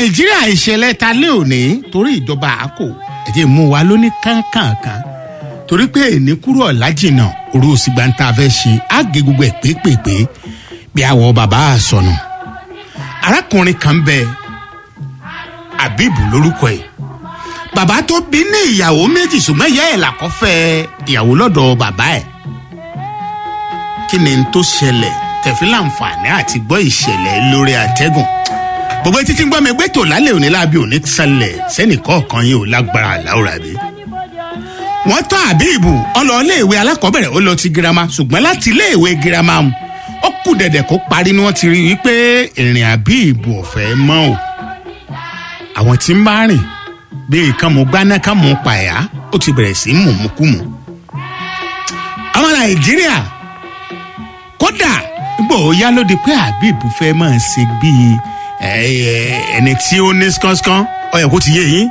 nàìjíríà ìṣẹ̀lẹ̀ ta lé òní torí ìjọba àkó ẹ̀jẹ̀ mú wa lóní kánkànkan torí pé èní kúrò ọ̀làjìnà òru òsìgbà ń ta fẹ́ ṣe àgé gbogbo ẹ̀ pépèpé bí àwọ̀ bàbá àsọnù arákùnrin kan bẹ abibu lórúkọ ẹ̀ bàbá tó bí ní ìyàwó méjì ṣùgbọ́n ìyá ẹ̀ làkọ́fẹ́ ìyàwó lọ́dọ̀ bàbá ẹ̀ kí ni n tó ṣẹlẹ̀ tẹ̀fí láǹfààní àti gbọ́ ìṣẹ̀lẹ̀ lórí àtẹ́gùn gbogbo títí ń gbọ́ mi gbé tò lálẹ́ òní lábí òní ṣẹlẹ̀ sẹ́nìkọ́ọ̀kan yìí ò lágbára àláwòrán àbí. wọ́n tọ́ àbíìbù ọlọ́ọ̀léèwé alákọ̀ọ́bẹ̀rẹ̀ ó lọ ti girama ṣùgbọ́n láti iléèwé girama ó kù dẹ̀dẹ̀ kó parí ni wọ́n ti rí i pé ìrìn àbíìbù ọ̀fẹ́ mọ́ o. àwọn tí ń bá rìn bíi kan mú gbaná kan mú pàyà ó ti bẹ̀rẹ̀ sí mùmúkùmù. ọmọ nàìjíríà kódà gbọ́ yá ló di pé àbíìbù fẹ́ máa ṣe bíi ẹni tí ó ní skánskan ọyọ kó ti yé yín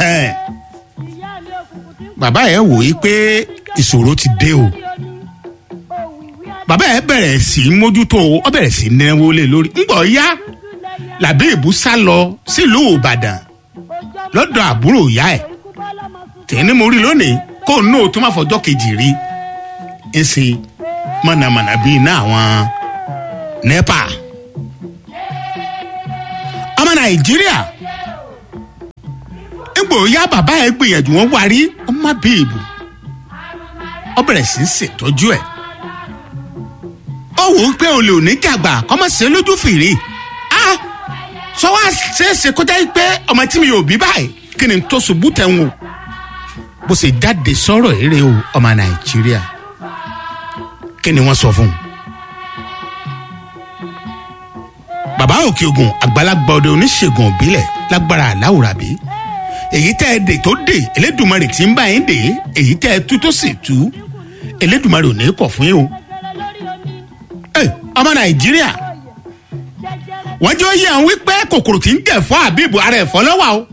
bàbá ẹ wò yí pé ìṣòro ti dé o bàbá ẹ bẹ̀rẹ̀ sí í mójútó ọ bẹ̀rẹ̀ sí í náwó lé lórí ńgbọ̀ yá làbí ìbú sá lọ sílùú ìbàdàn lọ́dọ̀ àbúrò ìyá ẹ̀ tẹ̀ni mo rí lónìí kó nù tó má fọjọ́ kejì rí ń ṣe mọ̀nàmọ̀nà bíi iná àwọn nepa ọmọ nàìjíríà egbò ya bàbá ẹ gbìyànjú wọn wárí ọmọ bíìbù ọ bẹ̀rẹ̀ sí í ṣètọ́jú ẹ̀ ó wò ó pé olè òní jàgbà kọ́mọ̀sẹ̀ lójú fìrí á sọ wá ṣeéṣe kọjá yìí pé ọmọ tí mi ò bí báyìí kí ni tó ṣubú tẹ̀ ń wò bó ṣe jáde sọ̀rọ̀ eré o ọmọ nàìjíríà kí ni wọ́n sọ fún un. bàbá òkè ogun àgbàlagbà ọdẹ oníṣègùn òbílẹ̀ lágbára aláwùrábí èyí tẹ́ ẹ dè tó dè elédùnmarè tí ń bá yín dè èyí tẹ́ ẹ tú tó sì tú elédùnmarè ò ní kọ̀ fún yín o. ẹ ọmọ nàìjíríà wọ́n jẹ́ oyè àwọn wípé kòkòrò tí ń jẹ̀ fọ́ àbíbù ara ẹ̀fọ́ lọ́wọ́ o.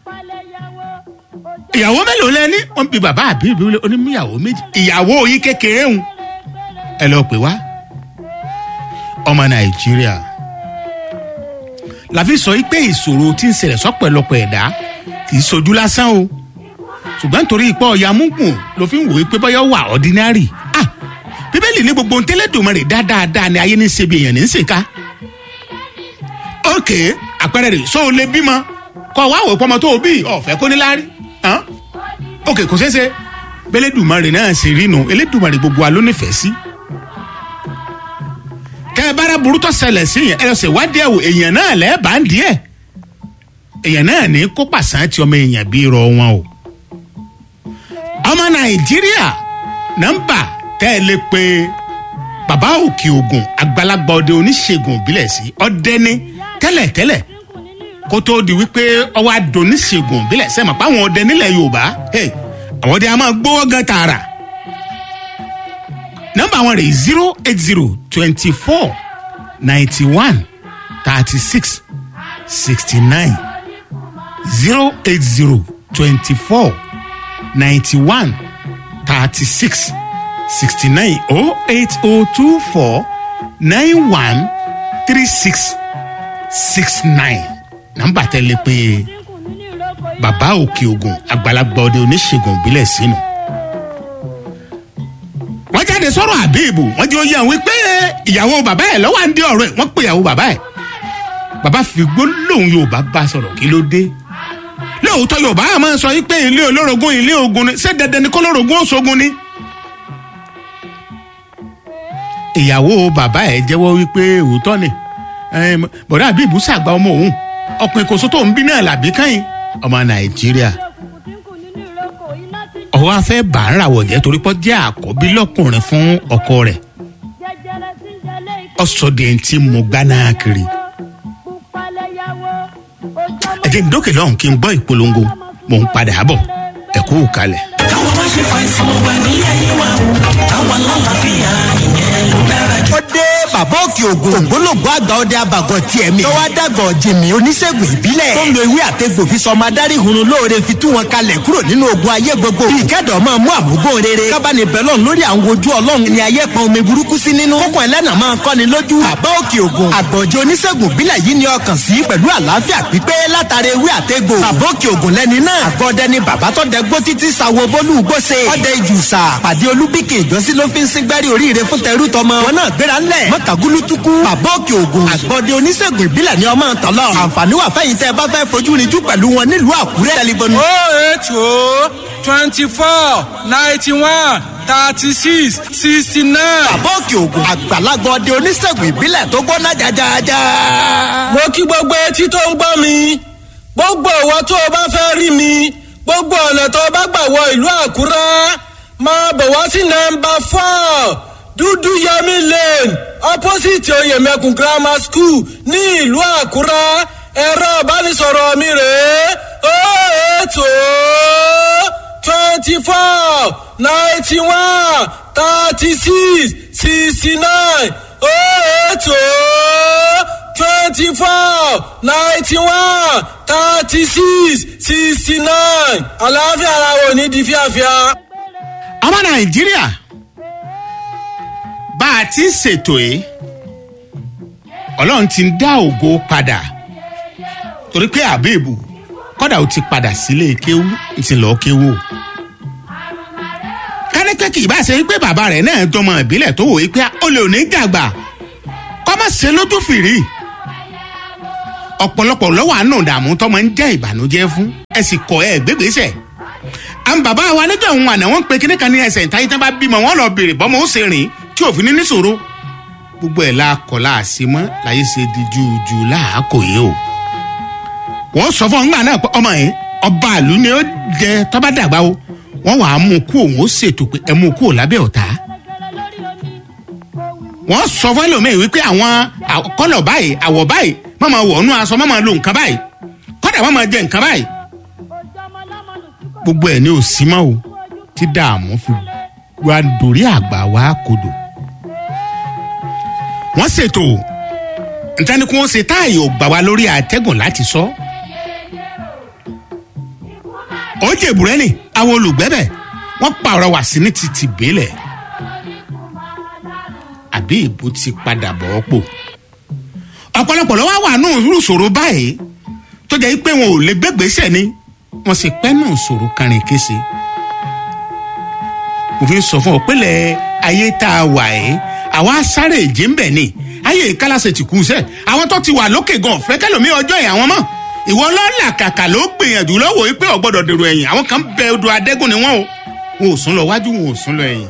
ìyàwó mélòó lẹ́ni wọ́n bí bàbá àbíbù onímúyàwó méjì ìyàwó yín kékeré ń ẹ lọ pè wá ọmọ nàìjíríà làfi sọ pé ìṣòro tí ń ṣẹlẹ̀ sọ́pẹ̀lọpọ̀ ẹ̀dá kì í sojú lásán o ṣùgbọ́n nítorí ipò ọ̀ya múgùn ló fi ń wòye pé bọ́yọ̀ wà ordinary ah bíbélì ní gbogbo ntẹ́lẹ́dùnmọ́ rẹ̀ dáadáa ni ayé ní ṣe bí èèyàn ní ṣèkà ok àpẹẹrẹ rẹ̀ sọ ò lè bímọ kọ wá wò pọmọ tó o bí ọ̀fẹ́ kó ní láárí ok kò ṣeé ṣe bẹ́lẹ́dùnmọ́ rẹ̀ náà ṣe rí nu elédùnmọ́ rẹ̀ gbogbo wa ló nífẹ̀ẹ́ sí kẹ ẹ bára burúkú ṣẹlẹ̀ sí yẹn ẹ lọ sí ìwádìí ẹ̀wò èèyàn náà lẹ́ẹ̀bà ń díẹ̀ èèyàn náà ní kó pàṣán tí ọmọ èèyàn bí rọ wọn o. ọmọ nàìjíríà nọmba tẹ́ ẹ lè pe bàbá òkè ogun àgbàlagbà ọdẹ oníṣègùn òbílẹ̀ sí ọdẹni tẹ́lẹ̀tẹ́lẹ̀ kó tóó di wípé ọwọ́ adùn oníṣègùn òbílẹ̀ sẹ́mà páwọn ọdẹ nílẹ̀ yorùbá àwọn ọdẹ a máa gbówó gan tààrà nọmba wọn rè zero eight zero twenty four ninety one thirty six sixty nine zero eight zero twenty four ninety one thirty six sixty nine oh eight oh two four nine one three six six nine nọmba tẹ́lẹ̀ pé bàbá òkè ogun àgbàlagbà ọdẹ oníṣègùn ìbílẹ̀ sínú wọ́n jáde sọ̀rọ̀ àbíìbù wọ́n jẹ́ oyè àwọn wípé ìyàwó bàbá ẹ̀ lọ́wọ́ à ń dé ọ̀rọ̀ ẹ̀ wọ́n pè ìyàwó bàbá ẹ̀ bàbá fi gbólóhùn yorùbá bá sọ̀rọ̀ kí ló dé lóòótọ́ yorùbá á máa sọ wípé ilé olórogún ilé ogun ni ṣé dandan ni kó lórogún òṣogun ni. ìyàwó bàbá ẹ̀ jẹ́wọ́ wípé òótọ́ ni bọ̀dá àbíìbù ṣàgbà ọmọ òun ọkùnrin kò sótó ń bí náà làbí káyìn ọmọ nàìjíríà ọwọ́ afẹ́ bá ń ràwọ̀ jẹ́ torí pọ́ jẹ́ àkọ́bí lọ́kùnrin fún ọkọ rẹ̀ ọ̀sọ̀dẹ̀ tí mo gbaná kiri. ẹ̀jẹ̀ ń dókè lọ́hùn kí n gbọ́ ìpolongo mò ń padà bọ̀ ẹ kú kalẹ̀. káwọn má ṣe fa ìsàn wà ní ayé wa o káwọn lálàáfíà ìyẹn ló dára jù. ó dé bàbá òkè ògùn ògbólógbò àgbà ọdẹ abàgọ tiẹ̀ mi. tọ́wọ́ dàgọ̀ jìmì oníṣègùn ìbílẹ̀. tó ń lo ewé àtẹ̀gbò fi sọ ọmọ adarí hunrun lóore fi tú wọn kalẹ̀ kúrò nínú ogun ayé gbogbo. bí ìkẹ́dọ̀ máa mú àmúgbó rere. kábàánì bẹ́lọ̀ lórí àwọn ojú ọlọ́run ni ayé pọn omi burúkú sí nínú. kókó ẹlẹ́nà máa kọ́ni lójú. bàbá òkè ògùn àgbọ̀jọ oníṣègùn ìbílẹ̀ yìí ni ọkàn sí pẹ̀lú àlàáfíà pípé látara ewé àtẹ̀gbò. bàbá òkè ògùn lẹ́ni náà. àgọ́dẹ ni bàbá tó dẹ gbó títí sawo bólú gbóse. ọdẹ ìjùsà pàdé olúbíkì ìjọsí ló fi ń síngbẹ́rì oríire fún tẹrú tọmọ. wọn náà gbéra ńlẹ̀ mọ́tàgúlútukú. bàbá òkè ògùn àgbọ̀dẹ oníṣègùn ìbílẹ̀ ni ọmọ tọ́lọ̀. àǹfààní wà fẹ́yìn tẹ́ ẹ bá fẹ́ fojú rinjú pẹ̀lú wọn nílùú àkúrẹ́. tẹlifóònù oh eight oh twenty four ninety one thirty six sixty nine. bàbá òkè ògùn àgbàlagbà ọdẹ oníṣègùn ìbílẹ̀ tó gbóná jajaja. mo kí gbogbo etí tó ń gbọ́ mi gbogbo ìwọ tó o bá fẹ́ rí mi gbogbo ọ̀nà tó o bá gbà wọ ìlú àkúrẹ́ máa bọ̀ wá sí nọmba four dúdú yẹmi lane opposite oyèmẹkùn grammar school ní ìlú àkúrẹ́ ẹ̀rọ ìbánisọ̀rọ̀ mi rèé ó ètò twenty four ninety one thirty six sixty nine ó ètò twenty four ninety one thirty six sixty nine àlàáfíà ara wo ní di fíafíà. ọmọ nàìjíríà bá a ti ń ṣètò yìí ọlọ́run ti ń dá ògo padà torí pé àbẹ́ẹ̀bù kọ́dà ó ti padà sílé kéwú ń ti lọ́ọ́ kéwú o kánẹ́kẹ́ kì í bá ṣe pé bàbá rẹ̀ náà jọmọ ìbílẹ̀ tó wòye pé ó lè ní jàgbà kọ́ má ṣe lójú fìrí ọ̀pọ̀lọpọ̀ lọ́wọ́ àánú ìdààmú tọ́mọ ń jẹ́ ìbànújẹ́ fún ẹ sì kọ́ ẹ gbégbèsè àwọn bàbá wa níjọ́ òun àná wọ́n pe kíní kan ní ẹsẹ̀ ìtayé tán bá bímọ wọ́n lọ bèrè bọ́mọ ó ṣe rìn tí òfin ní níṣòro gbogbo ẹ̀ la kọ̀ láàṣì mọ́ láyé ṣe di jùjù láàkó yìí o wọ́n sọ fún ọgbà náà pé ọmọ yẹn ọba àlù ni ó jẹ tọ́ba dàgbà o wọ́n wàá mú kú òun ó ṣètò pé ẹ mú kú ò lábẹ́ ọ̀tá wọ́n sọ fún ẹlòmíì wípé àwọn kọ́lọ̀ báyìí àwọ̀ báyìí má máa wọ̀ ọ́nú aṣọ má máa lo nǹkan báyìí kọ́dà má máa jẹ nǹkan báyìí gbogbo ẹ̀ ní òsì mọ́ o tí dààmú fi wá dórí àgbà wá kodò wọ́n ṣètò ntẹ́ni kí wọ́n ṣe táàyè ò gbà wá lórí àtẹ́gùn láti sọ. ó jẹ́ ìbúrẹ́nì àwọn olùgbẹ́bẹ̀ wọ́n pààrọ̀ wá sí ní ti tìbílẹ̀ àbí ìbò ti padà bọ̀ ọ́ pò ọ̀pọ̀lọpọ̀ lọ́wọ́ wà nù rúṣòro báyìí tó jẹ́ pé wọn ò lè gbégbèsè ni wọ́n sì pẹ́ nù ṣòro kárin kése mo fi sọ fún ọ pélé ayé tá a wà ẹ́ àwa sáré èjì ń bẹ̀ ni ayé ìkálàsẹ̀ ti kú sẹ́ àwọn tó ti wà lókè gan ọ̀fẹ́ kẹlòmí ọjọ́ ẹ̀ àwọn mọ̀ ìwọ lọ́la kàkà ló gbìyànjú lọ́wọ́ pé ọ̀gbọ́dọ̀ dèrò ẹ̀yìn àwọn kan bẹ odò adẹ́gùn ni wọ́n o wọn ò sún lọ wájú wọn ò sún lọ ẹ̀yìn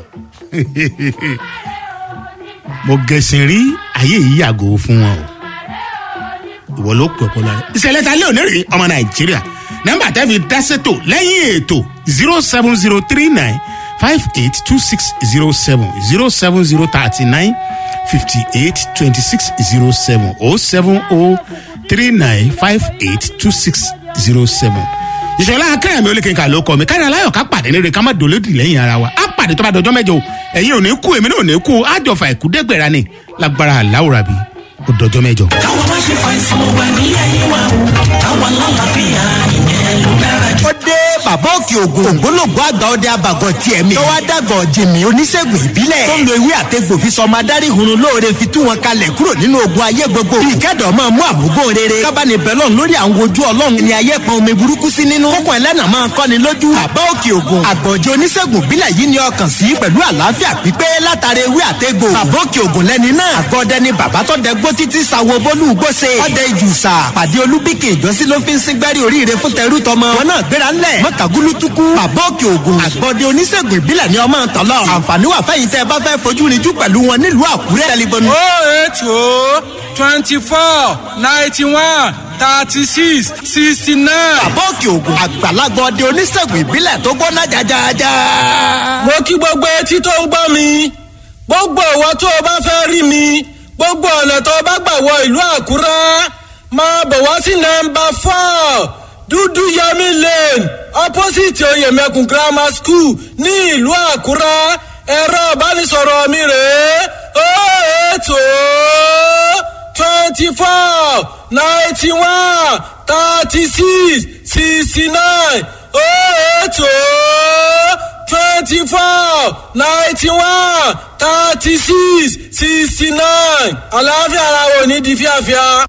mo gẹ̀sìn rí ayé yìí yàgò fún wọn o ìwọ ló pè ọpọlọ rẹ ìṣẹ̀lẹ̀ ta lé òní rí ọmọ nàìjíríà nọ́mbà tẹ́ fi dá sétò lẹ́yìn ètò zero seven zero three nine five eight two six zero seven zero seven zero thirty nine fifty eight twenty six zero seven oh seven oh three nine five eight two six zero seven ìṣẹ̀lẹ̀ akẹ́yẹ̀mí olókèéká ló kọ́ mi kárí aláyọ̀ ká pàdé nílé ká má dolódì lẹ́yìn ara wa á pàdé tó bá dọjọ́ mẹ́jọ ẹ̀yin ò ní kú èmi náà ò ní kú àjọfà ìkúdẹ́gbẹ̀rà ni lágbára àláwùrà bí ó dọjọ́ mẹ́jọ. káwọn má ṣe fàìsàn wà ní ayé wa o káwọn lálàáfíà ìyẹn ló dára jù. ó dé bàbá òkè ògùn ògbólógbò àgbà ọdẹ abàgọ tiẹ̀ mi. tọ́wọ́ dàgọ̀ jìmì oníṣègùn ìbílẹ̀. tó ń lo ewé àtẹ̀gbò fi sọmọ adarí hunrun lóore fi tú wọn kalẹ̀ kúrò nínú ogun ayé gbogbo. bí ìkẹ́dọ̀ máa mú àmúgbó rere. kábàánì bẹ́lọ̀ lórí àwọn ojú ọlọ́run ni ayé pọn omi burúkú sí nínú. kókó ẹlẹ́nà máa kọ́ni lójú. bàbá òkè ògùn àgbọ̀jọ oníṣègùn ìbílẹ̀ yìí ni ọkàn sí pẹ̀lú àlàáfíà pípé látara ewé àtẹ̀gbò. bàbá òkè ògùn lẹ́ni náà. àgọ́dẹ ni bàbá tó dẹ gbó títí sawo bólú gbóse. ọdẹ ìjùsà pàdé olúbíkì ìjọsí ló fi ń síngbẹ́rì oríire fún tẹrú tọmọ. wọn náà gbéra ńlẹ̀ mọ́tàgúlútukú bàbá òkè ògùn àgbọ̀dẹ oníṣègùn ìbílẹ̀ ni ọmọ tọ́lọ̀. àǹfààní wà fẹ́yìn tẹ́ ẹ bá fẹ́ fojú rinjú pẹ̀lú wọn nílùú àkúrẹ́. tẹlifóònù oh eight oh twenty four ninety one thirty six sixty nine. bàbá òkè ògùn àgbàlagbà ọdẹ oníṣègùn ìbílẹ̀ tó gbóná jajaja. mo kí gbogbo etí tó ń gbọ́ mi gbogbo ìwọ tó o bá fẹ́ rí mi gbogbo ọ̀nà tó o bá gbà wọ ìlú àkúrẹ́ máa bọ̀ wá sí nọmba four dúdú yẹmi lane opposite oyèmẹkùn grammar school ní ìlú àkúrẹ́ ẹ̀rọ ìbánisọ̀rọ̀ mi rèé eight oh twenty four ninety one thirty six sixty nine eight oh twenty four ninety one thirty six sixty nine àlàáfíà ara wo ní di fíafíà.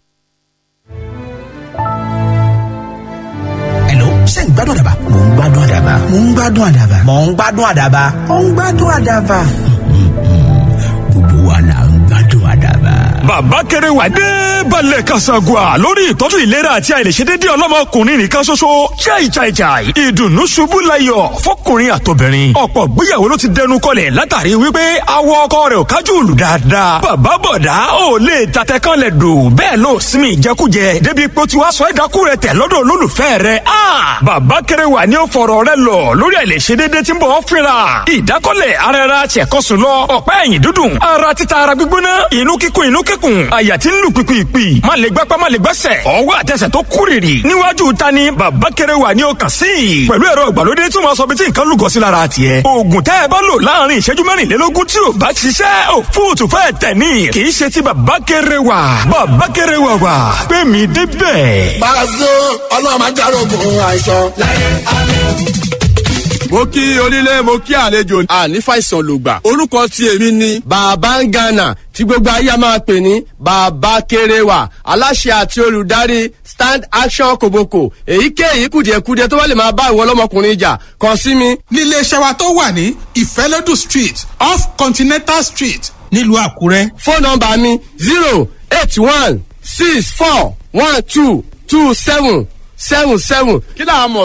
Hello, ṣé ń gbádùn àdàbà? Mò ń gbádùn àdàbà. Mò ń gbádùn àdàbà. Mò ń gbádùn àdàbà. Mò ń gbádùn àdàbà. Gbogbo wa là ń gbádùn àdàbà. bàbá kéré wà dé balẹ̀ kasagua lórí ìtọ́jú ìlera àti àìlèṣedédé ọlọ́mọkùnrin nìkan ṣoṣo chai chai chai ìdùnnú ṣubú layọ̀ fọkùnrin àtobìnrin ọ̀pọ̀ gbéyàwó ló ti dẹnu kọlẹ̀ látàrí wípé awọ ọkọ rẹ̀ ò kájú òlù dáadáa bàbá bọ̀dá ò lè tatẹ kan lẹ̀ dò bẹ́ẹ̀ ló sinmi ìjẹkújẹ débi pé ó ti wá sọ ẹ̀dákú rẹ̀ tẹ̀ lọ́dọ̀ olólùfẹ́ rẹ̀ a bàbá kéré wà ní ó fọ̀rọ̀ rẹ̀ lọ lórí àìlèṣedédé tí ń bọ̀ ọ́ fínra ìdákọ́lẹ̀ ara ẹra tiẹ̀kọ́sùn lọ ọ̀pá ẹ̀yìn dúdùn ara títa ara gbígbóná inú kíkún inú kíkún àyà tí ń lù pìpìpì má lè gbápá má lè gbẹ́sẹ̀ ọwọ́ àtẹsẹ̀ tó kúrìrì níwájú ta ni bàbá kéré wà ní ọkàn sí i pẹ̀lú ẹ̀rọ ìgbàlódé tí wọ́n sọ bí tí nǹkan lùgọ́ sí lára tiẹ̀ oògùn tẹ́ ẹ bá lò láàrin ìṣẹ́jú mẹ́rìnlélógún tí ò bá ṣiṣẹ́ ò fóòtù fẹ́ tẹ̀ ní kì í ṣe ti bàbá kéré wà bàbá kéré wà wà pé mi débẹ̀. Pàṣẹ ọlọ́run máa járógun àìsàn láyé àlọ́ mo kí onílé mo kí àlejò àní fàìsàn lògbà orúkọ tí èmi ni. bàbá ń gànà tí gbogbo ayé a máa pè ní bàbá kéréwà aláṣẹ àti olùdarí stand action koboko èyíkéyìí kùdìẹ̀kudiẹ tó bá lè máa bá ìwọ ọlọ́mọkùnrin jà kàn sí mi. nílé iṣẹ́ wa tó wà ní ìfẹ́lódù street off continental street nílùú àkúrẹ́. fóònù nọmba mi zero eight one six four one two two seven seven seven kí là á mọ̀